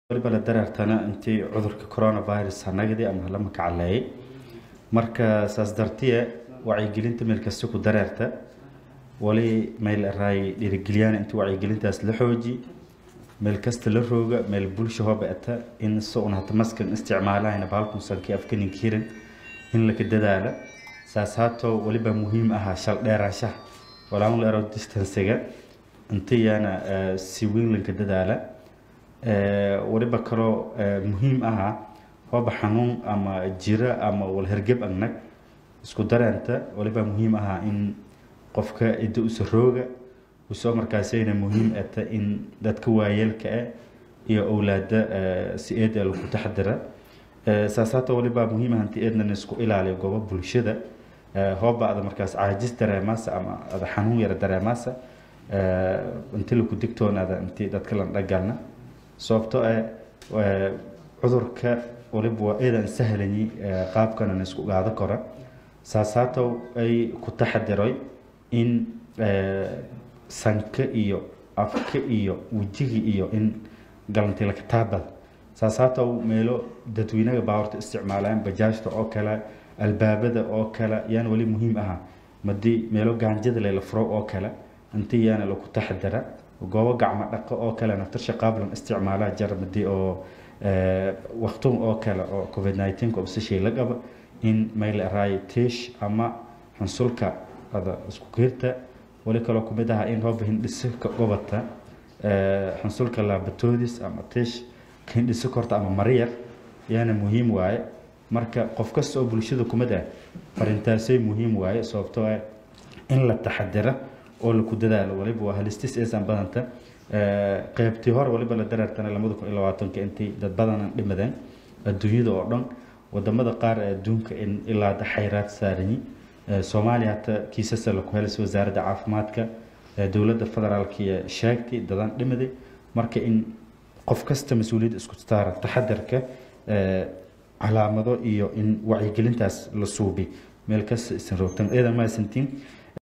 waliba la dareertana intii cudurka coronavirus hanagadi ama hala makacaleeyay marka saas dartiye wacyigelinta meel kasta ku dareerta wali meel araay dhiirigeliyaan intii wacyigelintaas la xooji meel kasta la rooga meel bulsha hobeeta in se un hata maskan isticmaalahayna baalkunsankii afkaninkiirin in laka dadaala saas haato waliba muhiim ahaa shal dheeraanshaha walaan la ero distancega intiyaana si weyn lanka dadaala waliba kaloo muhiim ahaa hooba xanuun ama jira ama walhergeb agnag isku dareenta waliba muhiim ahaa in qofka idda usa rooga usoo markaasayna muhiim ata in dadka waayeelka ah iyo owlaada si eed lagu taxdira saas hata waliba muhiim ah inti eednan isku ilaaliyo goobo bulshada hooba ada markaas caajis dareemaasa ama ada xanuun yara dareemaasa inti laku digtoonaada inti dadka lan dhagalna sababto ah cudurka waliba waa eedan sahlanyi qaabkanan isku gaado kora saas hata ay ku taxadiray in sanka iyo afka iyo wejiga iyo in galantii lakataabada saas hata meelo dadweynaha baawarta isticmaalaan bajaajta oo kale albaabada oo kale yaan wali muhiim ahaa madii meelo gaanjada lela furo oo kale inti yaana laku taxadara goobo gacmo dhaqo oo kale naftarsha qaablan isticmaalaa jar madii oo waqtun oo kale oo covid 19 obseshay la qaba in meel araay tiish ama xunsulka ada isku geerta wali kaloo kumid aha in hooba hindhisaka gobata xunsulka laabatoodis ama tiish hindhisa korta ama mariyar yaana muhiim waaye marka qof kasta oo bulshada kumid ah farintaasay muhiim waaye sababtoo ah in la taxadira oo laku dadaalo waliba waa halistis eesan badanta qeybtii hore waliba la dareertana lamada kun iyo labaatanka intii dad badanan dhimadeen adduunyada oo dhan wadamada qaar ee adduunka in ilaa xayraad saaranyi soomaaliya hata kiisasa laku helaysa wasaaradda caafimaadka dowladda federaalka iyo sheegtay dadan dhimaday marka in qof kasta mas-uuliyadda isku saara taxadarka calaamado iyo in wacyigelintaas la suubi meel kasta isan roogtan eedan maasantiin